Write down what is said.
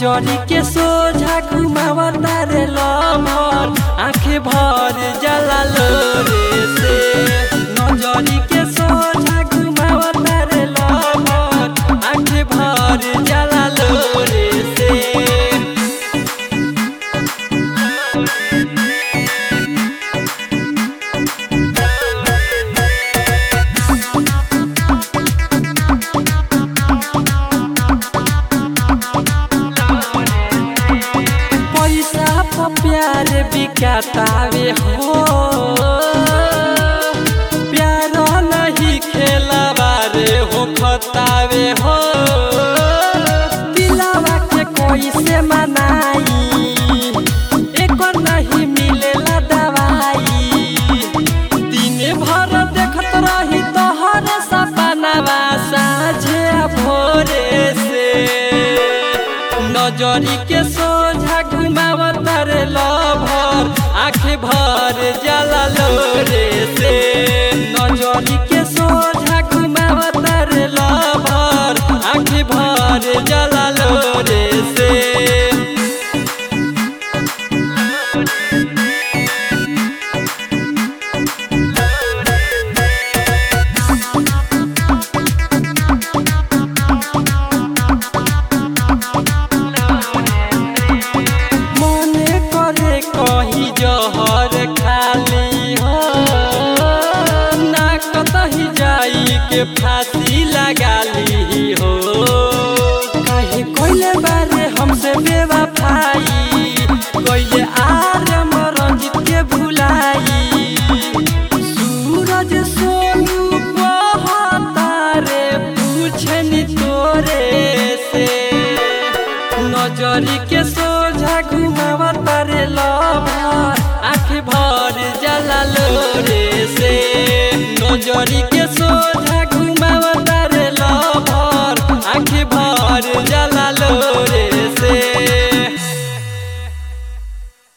नजरी के सोझा घुमावता रे लमर आंखें भर जला लोरे से नजरी के सोझा घुमावता रे लमर आंखें भर जला लोरे से पैसा पर प्यार बिकातावे हो प्यार नहीं खेलावा रे हो खतावे हो दिलावा के कोई से मनाई एक नहीं मिलेला दवाई दिने भर देखत रही तोहर सपनावा साझे भोरे से नजरी के सोझा घुमावत रे लभर आँखें भर जला लोरे से नजरी के सोझा घुमावत रे लभर आँखें भर जला लोरे से मने करे कही जहर खाली हो ना कतही जाई के फांसी लगा ली हो काहे कोइले बारे हमसे बेवफाई कोइले आर मरंजित के भुलाई सूरज सोनू कहता रे पूछनी तोरे से नजरी के सोझा घुमावत रे लभर आँख भर जला लोरे से नजरी के सोझा